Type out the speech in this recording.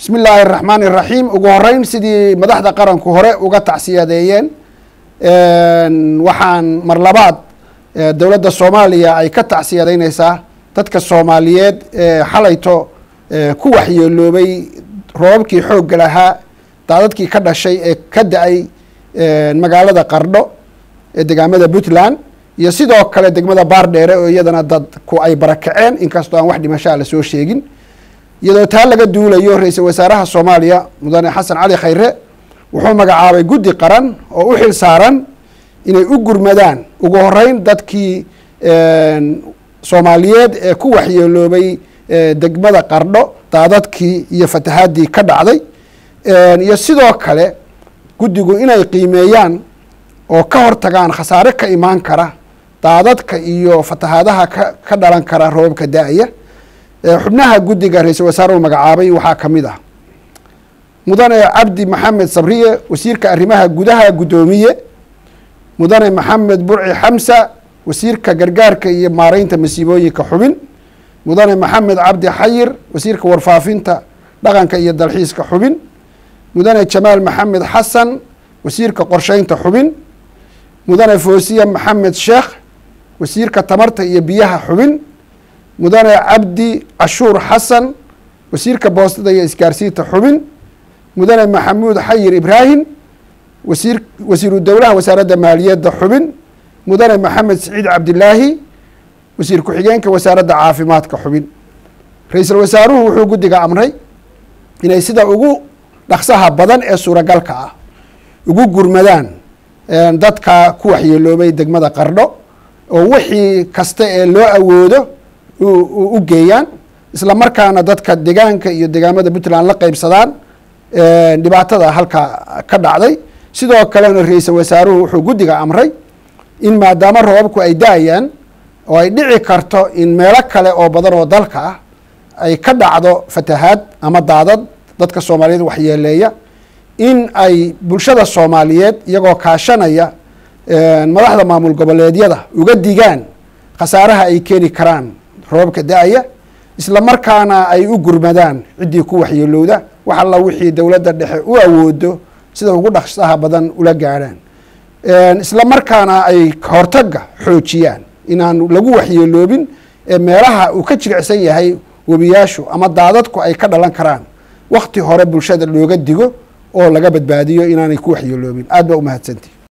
bismi illaahi araxmaan iraxiim ugu horeyn sidii madaxda qaranku hore uga tacsiyadeeyeen waxaan mar labaad dowladda soomaaliya ay ka tacsiyadeyneysaa dadka soomaaliyeed ee xalayto ku waxyeeloobay roobabkii xoogga lahaa daadadkii ka dhashay ee ka da-ay magaalada qardho ee degaamada puntland iyo sidoo kale degmada baardheere oo iyadana dadku ay barakaceen inkastoo aan wax dhimashaa lasoo sheegin iyadoo taa laga duulayo ra-iisul wasaaraha soomaaliya mudane xasan cali khayre wuxuu magacaabay guddi qaran oo u xil saaran inay u gurmadaan ugu horeyn dadkii soomaaliyeed ee ku waxyeeloobay degmada qardho daadadkii iyo fatahaadii ka dhacday iyo sidoo kale guddigu inay qiimeeyaan oo ka hortagaan khasaare ka imaan kara daadadka iyo fatahaadaha ka ka dhalan kara roobabka da-aya xubnaha guddiga ra-iisul wasaaruhu magacaabay waxaa ka mid ah mudane cabdi maxamed sabriye wasiirka arrimaha gudaha guddoomiye mudane maxamed burci xamsa wasiirka gargaarka iyo maareynta masiibooyinka xubin mudane maxamed cabdi xayir wasiirka warfaafinta dhaqanka iyo dalxiiska xubin mudane jamaal maxamed xasan wasiirka qorsheynta xubin mudane foosiya maxamed sheekh wasiirka tamarta iyo biyaha xubin mudane cabdi cashuur xasan wasiirka boostada iyo isgaarsiinta xubin mudane maxamuud xayir ibraahim wasiir wasiiru dowlaha wasaaradda maaliyadda xubin mudane maxamed siciid cabdilaahi wasiir ku-xigeenka wasaaradda caafimaadka xubin ra-iisul wasaaruhu wuxuu guddiga amray inay sida ugu dhaqsaha badan ee suuragalka ah ugu gurmadaan dadka ku waxyeeloobay degmada qardho oo wixii kasta ee loo awoodo u geeyaan isla markaana dadka degaanka iyo degaamada puntland la qeybsadaan dhibaatada halkaa ka dhacday sidoo kalena ra-iisul wasaaruhu wuxuu guddiga amray in maadaama roobabku ay da-ayaan oo ay dhici karto in meelo kale oo badan oo dalka ah ay ka dhacdo fatahaad ama daadad dadka soomaaliyeed waxyeeleeya in ay bulshada soomaaliyeed iyagoo kaashanaya madaxda maamul goboleedyada uga digaan khasaaraha ay keeni karaan roobabka da-aya isla markaana ay u gurmadaan ciddii ku waxyeelowda wax alla wixii dowladda dhexe u awoodo sida ugu dhaqsaha badan ula gaadhaan isla markaana ay hortaga xoojiyaan inaan lagu waxyeeloobin ee meelaha uu ka jiricsan yahay webiyaashu ama daadadku ay ka dhalan karaan wakti hore bulshada looga digo oo laga badbaadiyo inaanay ku waxyeeloobin aad baa umahadsanti